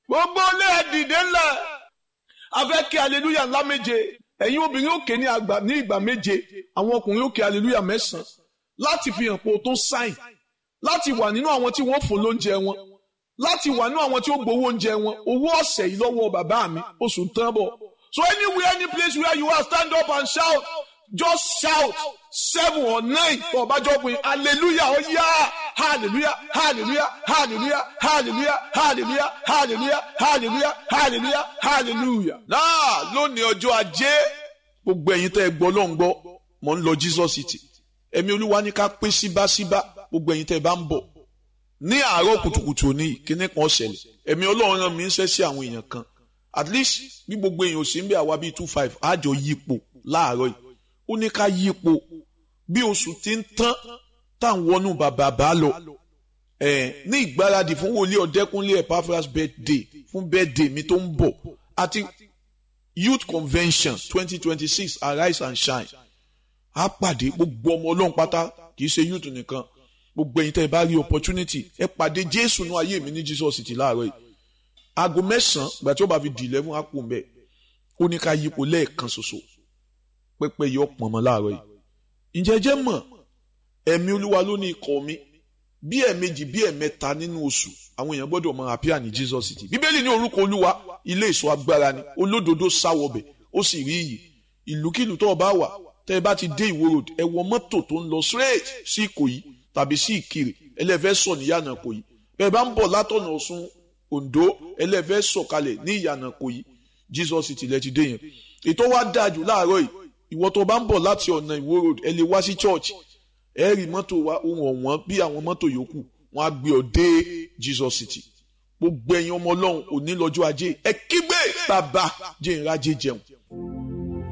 gbogbo ilé ẹ dìde ńlẹ̀ a fẹ́ kí aleluya ńlá méje ẹ̀yin obìnrin òkè ní àgbà ní ìgbà méje àwọn ọkùnrin òkè aleluya mẹ́sàn-án láti fi hàn pé o tó sáìn láti wà nínú àwọn tí wọ́n fún lóúnjẹ wọn láti wà nínú àwọn tí ó gbowó oúnjẹ wọn owó ọ̀sẹ̀ yìí lọ́wọ́ bàbá mi oṣù tán bọ̀ so anywhere any place where you are stand up and shout just shout seven or nine for ọbàjọ́ pé hallelujah ó yá hallelujah hallelujah hallelujah hallelujah hallelujah hallelujah hallelujah hallelujah hallelujah. náà lónìí ọjọ́ ajé gbogbo ẹ̀yin tẹ́ ẹ gbọ́ ló ń gbọ́ mò ń lọ Jesus city ẹ̀mí olúwa ní ká pín síbáṣíbá gbogbo ẹ̀yin tẹ́ ẹ bá ń bọ̀ ní àárọ̀ kùtùkùtù òní kíní kan ṣẹlẹ̀ ẹ̀mí ọlọ́run rán mi ń ṣẹ́ sí àwọn èèyàn kan at least bí gbogbo èèyàn ò sí ń bẹ àwa bíi two five àjọ yípo láàárọ̀ yìí ó ní ká yípo bí oṣù tí ń tán tá à ń wọnú bàbá bá lọ ẹ ní ìgbáradì fún wòlíì ọ̀dẹ́kúnlé Epaphras birthday fún birthday mi tó ń bọ̀ àti youth convention twenty twenty six arise and shine á pàdé gbogbo ọmọ ọlọ́run pátá kì í ṣe youth nìkan gbogbo ẹ̀yin tẹ́ ẹ bá rí opportunity ẹ pàdé jésù ní ayé mi ní jesus city láàárọ̀ yìí aago mẹ́sàn-án ìgbà tí ó bá fi di eleven á kù mbẹ́ ó ní ká yípo lẹ́ẹ̀kan ṣoṣo pẹ́pẹ́ yọ pọ̀nmọ́ láàárọ̀ yìí ǹjẹ́ jẹ́ mọ̀ ẹ̀mí olúwa ló ní ikọ̀ mi bí ẹ̀ẹ̀mejì bí ẹ̀ẹ̀mẹ́ta nínú oṣù àwọn èèyàn gbọ́dọ̀ máa appear ní jesus city bíbélì ní orúkọ olúwa ilé ìṣọ́ agbára ni olódodo sáwọbẹ̀ ó sì rí iyì ìlúkìlú tó o bá wà tẹ́ ẹ bá ti dé ìwó road ẹ wọ mọ́tò tó ń lọ straight sí ìkòyí tàbí sí ìkirè ẹlẹ́fẹ́ sọ ní ìyànà kòyí bẹ́ẹ̀ bá ń bọ̀ látọ̀nà ọ̀ṣun ondo ẹlẹ́fẹ́ sọ̀kalẹ̀ ní ìyànà kòyí jesus city lẹ ti dé yẹn ètò wa dáa jù láàárọ̀ yìí ìwọ tó bá ń bọ̀ láti ọ̀nà ìwó road ẹ lè wá sí church ẹ rí mọ́tò wa ohun ọ̀wọ́n bí àwọn mọ́tò yòókù wọn á gbé ọ dé jesus city gbogbo ẹ̀yin ọmọ ọlọ́run òní lọ́jọ́ ajé ẹ kígbe bàbá jẹ́ ìrajé jẹun